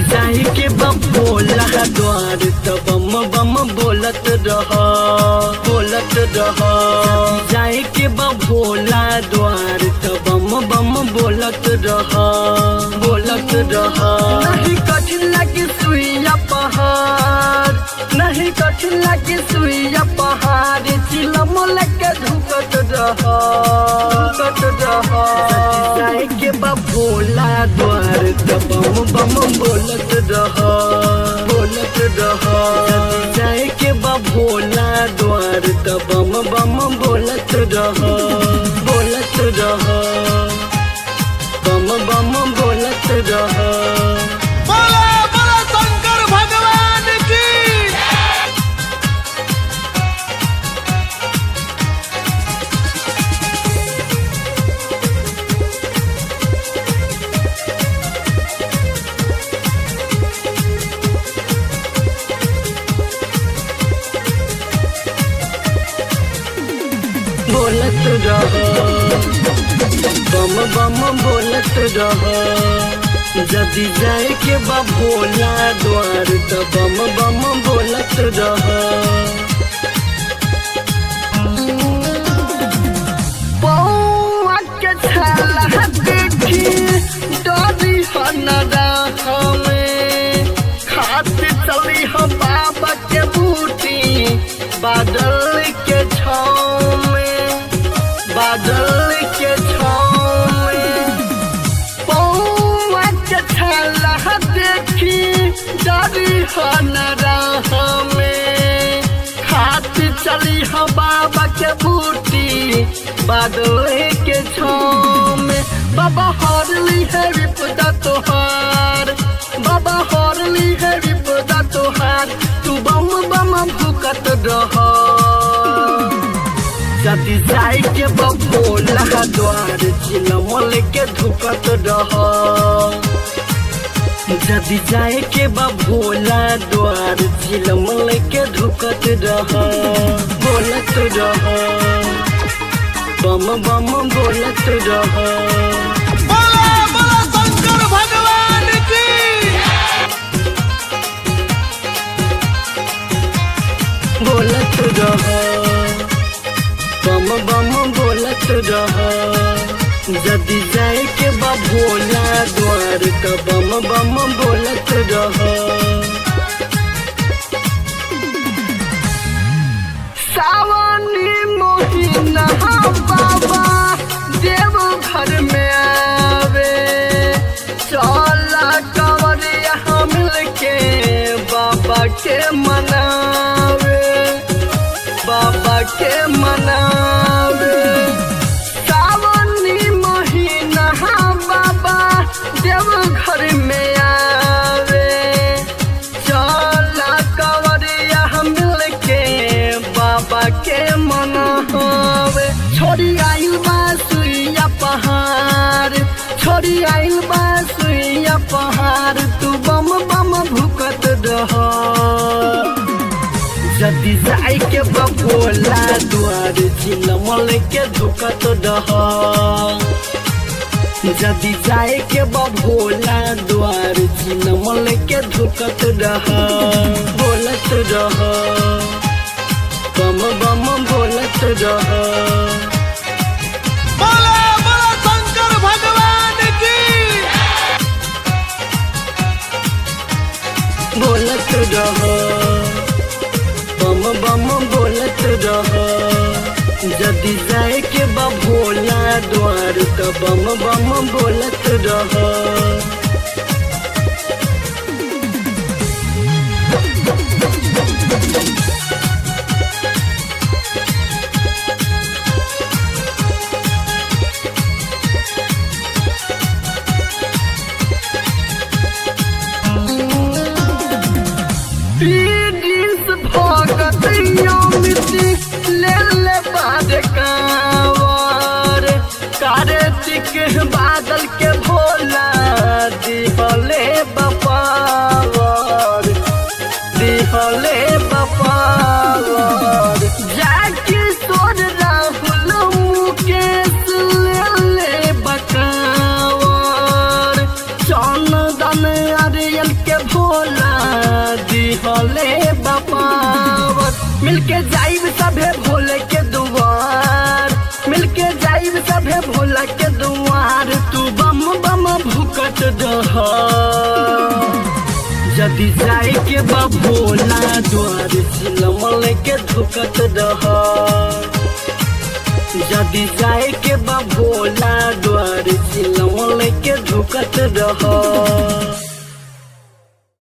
जाई के बबोला द्वार त बम बम बोलत रह बोलत रह जाई के बबोला द्वार त बम बम बोलत रह बोलत रह नहीं कठिन लगे सुइया पहाड़ नहीं कठिन लगे सुइया पहाड़ चिलम लगे धुकत रह धुकत रह जाई के बबोला द्वार त बम बम बोलत रह बोलत रह जाए के बबोला द्वार त बम बम बोलत रह बोलत रह बम बम बोलत रह बोला बोला शंकर भगवान की बोलत रह बम बम बोलत रह जदि जाए के बबोला द्वार त बम बम बोलत रह बौआ के छाला देखी डरी हनरा हमें खाते चली हम बाबा के बूटी बादल के छाँव में बादल के छाँव में बौआ के छाला देखी डरी हनरा हमें खाती चली हम बाबा के बूटी बादल के छाँव में बाबा हरली है विपदा तोहार बाबा हरली है विपदा तोहार तू बम बम भुकत रह जदि जाई के बबोला द्वार चिलमल के धुकत रह जदि जाए के बबोला द्वार चिलमल के धुकत रह बोलत रह बम बम बोलत रह बोला बोला शंकर भगवान की बोलत रह बम बम बोलत रह जदि जाए के बबोला द्वार त बम बम बोलत रह सावनी मोहिना बाबा देव घर में आवे चला कंवरिया मिल के बाबा के मनावे बाबा के मनावे सावनी महीना बाबा देव घर में आवे चला कंवरिया मिल के बाबा के मनावे छोड़ी आइल बा सुइया पहाड़ छोड़ी आइल बा सुइया पहाड़ तू बम बम भुकत रह जदि जाए के बबोला द्वार चिलमल के धुकत रह जदि जाए के बबोला द्वार चिलमल के धुकत रह बोलत रह बम बम बोलत रह बोला बोला शंकर भगवान की बोलत रह बम बम बोलत रह जदि जाए के बबोला द्वार त बम बम बोलत रह पीडिस भगत मिट्टी ले ले बाद कांवर कार्तिक बादल के भोला दिहले बपावर दिहले बपावर जाके सोर राहुल मुकेश ले ले बकावर चंदन अरियल के भोला दिहले बपावत मिलके जाइब सभे भोले के दुआर मिलके जाइब सभे भोला के दुआर तू बम बम भुकत दह यदि जाए के बा भोला द्वार झिलमल के धुकत दह यदि जाए के बा भोला द्वार झिलमल के धुकत रह